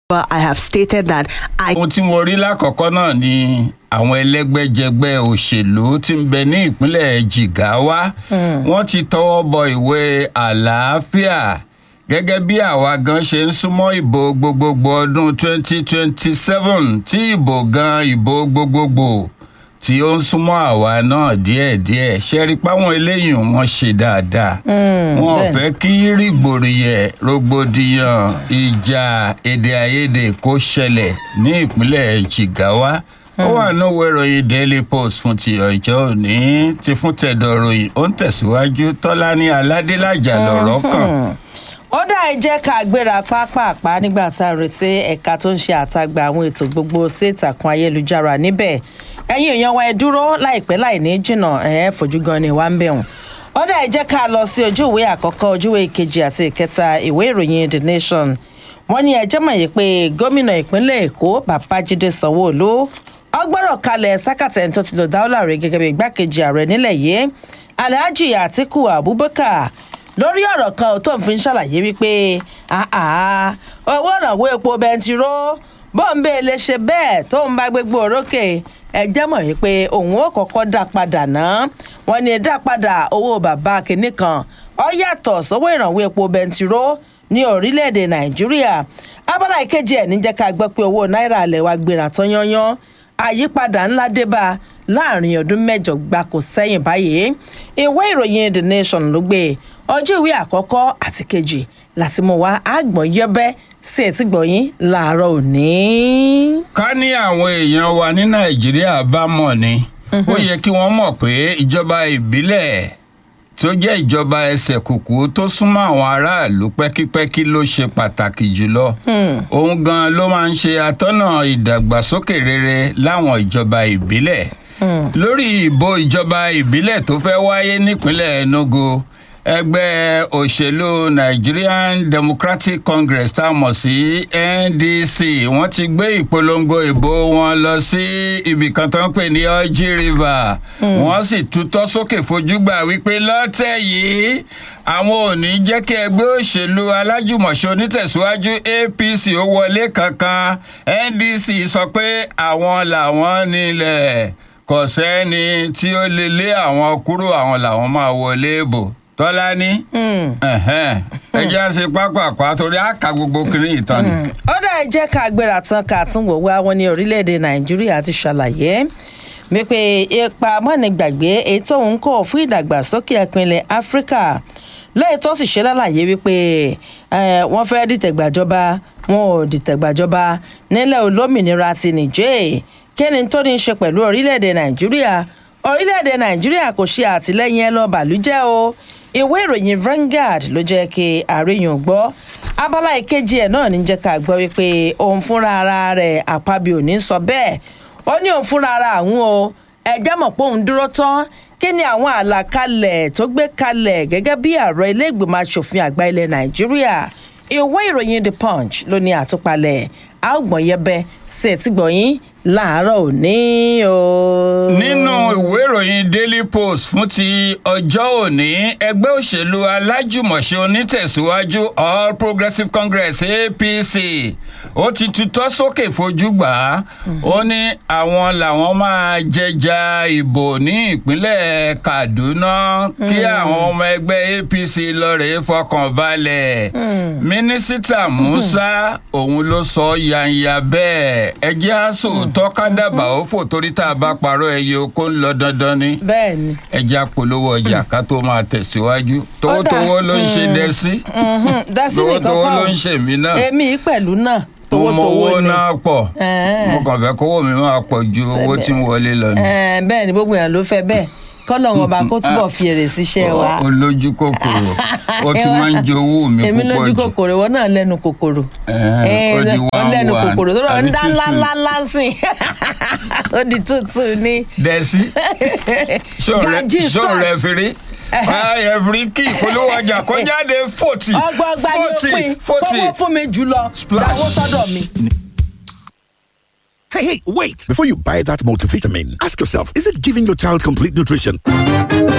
But I have stated that I ohun tí mo rí lákọ̀ọ́kọ́ náà ni àwọn ẹlẹ́gbẹ́jẹgbẹ́ òṣèlú tí ń bẹ ní ìpínlẹ̀ jigawa wọ́n ti tọwọ́ bọ ìwé àlàáfíà gẹ́gẹ́ bí àwa gan ṣe ń súnmọ́ ìbò gbogbogbò ọdún 2027 tí ìbò gan ìbò gbogbogbò tí ó ń súnmọ́ àwa náà díẹ̀díẹ̀ ṣe rí páwọn eléyìí wọ́n ṣe dáadáa wọn ò bẹ́ẹ̀. fẹ́ kí rìgbòrìyẹ rògbòdìyàn ìjà èdè àìyedè kó ṣẹlẹ̀ ní ìpínlẹ̀ jigawa ó wà níwèé ìròyìn daily post fún ti ọjọ́ òní ti fún tẹ̀dọ̀ ròyìn ó ń tẹ̀síwájú tọ́lání aládélájà lọ̀rọ̀ kàn. ó dá ẹ jẹ́ ká gbéra pápápá nígbà tá a retí ẹ̀ka tó ń ṣe àtagbà àwọn ètò gbogbo sí ìtàkùn ayélujára níbẹ̀ ẹ̀yin èèyàn wa ẹ dúró láìpẹ́ láì ní jìnnà ẹ̀ fojú gan ni wà ń bẹ̀ wọ̀n ó dá ẹ jẹ́ ká lọ sí ojú ìwé àkọ́kọ́ ojú ìwé kejì àti ìkẹta ìwé ìròyìn the nation wọ́n ní ẹjẹ́ mọ̀ yìí pé gómìnà ìpínlẹ̀ èkó babájídé sanwó-olú ọgbọ́rọ̀ kalẹ̀ sákàtẹ̀ tó ti lò dáwọ́lá rẹ̀ gẹ́gẹ́ bí igbákejì ààrẹ nílẹ̀ yìí alhaji atiku abubakar lórí ọ̀rọ̀ kan tó ń fi ń ṣàlàyé wípé àá owó ìrànwọ́ epo bẹntiró bọ́ǹbẹ́ lè ṣe bẹ́ẹ̀ tó ń bá gbégbó orókè ẹjẹ́ mọ̀ wípé òun ó kọ́kọ́ dá padà náà wọ́n ní dá padà owó bàbá kìnnì kan ọ yàtọ̀ sówó ìrànwọ́ epo bẹntiró ní orílẹ̀-èdè nàìjíríà abala ìkejì ẹ̀ níjẹ́ ká gbọ́ pé owó náírà alẹ́ wa gbéra tán yányán àyípadà ńlá dé bá a láàrin ọdún mẹ́jọ gbáko sẹ́yìn báyìí ìwé ìròyìn the nation ló gbé ọjọ́ ìwé àkọ́kọ́ àti kejì láti mú wa àgbọ̀n yẹ́bẹ́ sí ẹ̀tí gbọ̀yìn láàárọ̀ òní. ká ní àwọn èèyàn wa ní nàìjíríà bá mọ̀ ni ó yẹ kí wọ́n mọ̀ pé ìjọba ìbílẹ̀ tó jẹ́ ìjọba ẹsẹ̀ kùkú tó súnmọ́ àwọn aráàlú pẹ́kípẹ́kí ló ṣe pàtàkì jùlọ òun gan ló máa ń ṣe atọ́nà ìdàgbàsókè rere láwọn ìjọba ìbílẹ̀ lórí ìbò ìjọba ìbílẹ̀ tó fẹ́ wáyé nípínlẹ̀ enugu ẹgbẹ́ òṣèlú nigerian democratic congress tá a mọ̀ sí ndc wọ́n ti gbé ìpolongo ìbò wọn lọ sí ibìkan tó ń pè ní orji river wọ́n sì tutọ́ sókè fojúgbà wípé lọ́tẹ̀ yìí àwọn ò ní jẹ́ kí ẹgbẹ́ òṣèlú alájùmọ̀ṣe onítẹ̀síwájú apc ó wọlé kankan ndc sọ pé àwọn làwọn nílẹ̀ kò sẹ́ni tí ó lè lé àwọn kúrò àwọn làwọn máa wọlé bò tọ́lá ní ẹ jẹ́ àṣẹ pápákọ̀ torí àkà gbogbo kiri ìtàn ni. ó dá ẹ jẹ́ ká gbéra tán ká tún wò wá wọn ní orílẹ̀-èdè nàìjíríà ti ṣàlàyé wípé ipa mọ́nìgbàgbé èyí tóun kọ̀ fún ìdàgbàsókè ìpínlẹ̀ áfíríkà lẹ́yìn tó sì ṣe lálàyé wípé eh, wọ́n fẹ́ dìtẹ̀gbàjọba wọn ò dìtẹ̀gbàjọba nílẹ̀ olómìnira ti nìjẹ́ kí ni tó ní í ṣe pẹ̀lú orílẹ̀-èdè nàìjíríà orílẹ̀-èdè nàìjíríà kò ṣe àtìlẹ́yìn ẹ lọ bàlújẹ́ o ìwé ìròyìn Vanguard ló jẹ́ kí àríyàn gbọ́ abala ìkejì ẹ̀ náà ní jẹ́ ká gbọ́ wípé òun fúnra ara rẹ̀ àpábí òní sọ bẹ́ẹ̀ ó ní òun fúnra ara àwọn o ẹ̀já mọ̀ pé òun dúró tán kí ni àwọn àlàkalẹ̀ tó gbé kalẹ̀ gẹ́gẹ́ bí ààrẹ ilé ìgbìmọ̀ asòfin àgbà ilẹ̀ nàìjíríà ìwé ìròyìn the punch ló ní àtúpalẹ̀ àgbọ̀n yẹbẹ sí ẹ̀tí gbọ̀yìn láàárọ̀ òní o. nínú ìwé ìròyìn daily post fún ti ọjọ́ òní ẹgbẹ́ òṣèlú alájùmọ̀ṣe onítẹ̀síwájú all progressives congress apc ó ti tutọ́ sókè fojú gbà á ó ní àwọn làwọn máa jẹja ìbò ní ìpínlẹ̀ kaduna kí àwọn ọmọ ẹgbẹ́ apc lọ́ọ̀rẹ́ fọkàn balẹ̀ mínísítà musa òun ló sọ yanya bẹ́ẹ̀ ẹjẹ́ àṣọ tọ́kádàbà ó fò torí tá a bá parọ́ ẹyẹ oko ń lọ dandan ni bẹ́ẹ̀ni. ẹja polówó ọjà ká tó máa tẹ̀síwájú towótowó ló ń ṣe dẹ́sí dásí nìkan towótowó kọ́ ló ń ṣe mí náà èmi pẹ̀lú náà mo mọ towótowó owó ni. náà pọ̀ Ẹ̀ẹ́. mo kàn fẹ́ kówó mi máa pọ̀ ju owó tí ń wọlé lọ ni. Ẹ̀ẹ́, bẹ́ẹ̀ ni gbogbo èèyàn ló fẹ́ bẹ́ẹ̀ kọ́lọ̀ ọba kó túbọ̀ fi èrè síṣẹ́ wa. ó lójú kòkòrò ó ti máa ń jẹ owó mi èmi púpọ̀ lójú jù kòkòrò ìwọ náà lẹ́nu kòkòrò. Ẹ̀ẹ́, ó di ó one lẹ́nu one. kòkòrò tó rọ̀ ń Àbí dá two ńlá two. ńlá ńlá sí i ó di tútù ní. dẹ́sí Gají ṣó splash. rẹ̀ fèrè ẹ̀fìrí kí ìpolówó ọjà kó jáde fòtì ọgbọọgba yóò fòtì pín fòtì. kówó fún mi jùlọ Splash. dáwó sọ́dọ̀ mi. Hey, hey, wait! Before you buy that multivitamin, ask yourself, is it giving your child complete nutrition?